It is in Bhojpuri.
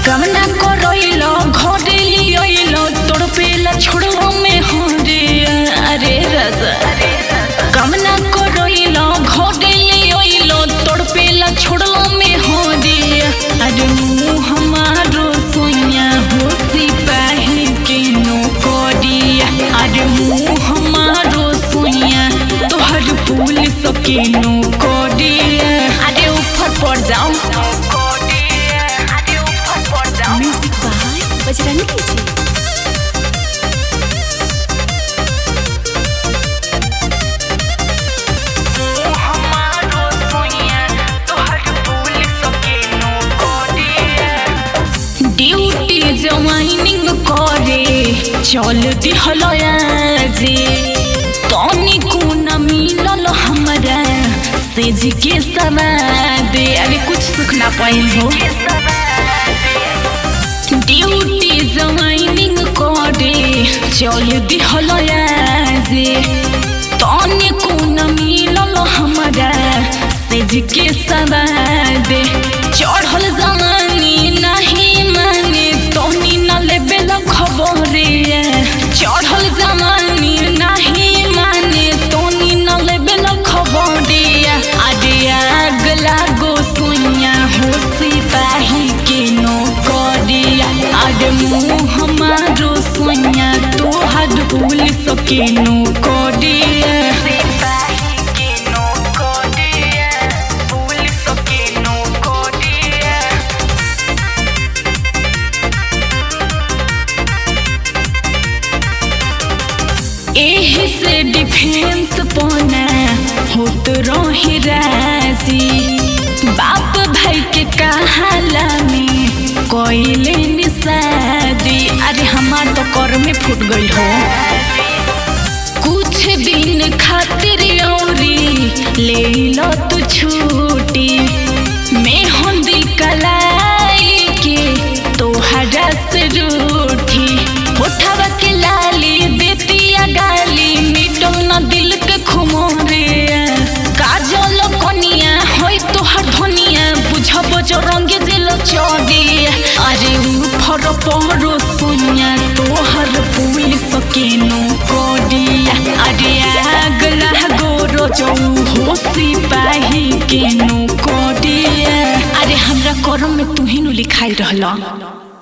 कमना करैलो घरे लियैलो तोड़ पेला छोड़वा में हरे अरे रजा कमना करैलो घरे लियैलो तोड़ पेला छोड़वा में हरे अरे मुँह हमारो सोया हो सिपाही के नो करिया अरे मुँह हमारो सोया तोहर पुलिस के नो करिया अरे ऊपर पड़ जाओ म्यूजिक बाय बजरंगी जी ड्यूटी जवाइनिंग करे चल दिहलया जे तनी कोन मिलल हमरा सेज के सवाद अरे कुछ सुख ना पाइल हो ड्यूटी जवाइनिंग करे चल दिहलया जे तनी कोन मिलल हमरा सेज के सवाद चढ़ल जवानी नहीं माने तोनी न लेबे ल खबरे चढ़ल जवानी नहीं माने तोनी न लेबे ल खबरे अरे आग लागो सोनिया हो सिपाही के नो करिया अरे मुँह हमारो सोनिया तोहर पुलिस के नो करिया सिपाही के नो करिया पुलिस के नो करिया एही से डिफेंस पना होत रही राजी बाप भाई के कहाला में कोइले निशादी अरे हमार तो कर में फूट गई हो कुछ दिन खातिर औरी ले लो तू छूटी मेहंदी कलाई के तोहरा से रूठी उठावा के लाली देतिया गाली मिटो न दिल के खुमोरे काजल कनिया होई तोहर धनिया बुझब जो रंगे जिल चौड़ी अरे उफर पहरो सोनिया तोहर पुलिस के नो कोडिया अरे आग लागो रोजो हो सिपाही के नो कोडिया अरे हमरा करम में तू ही नु लिखाई रहला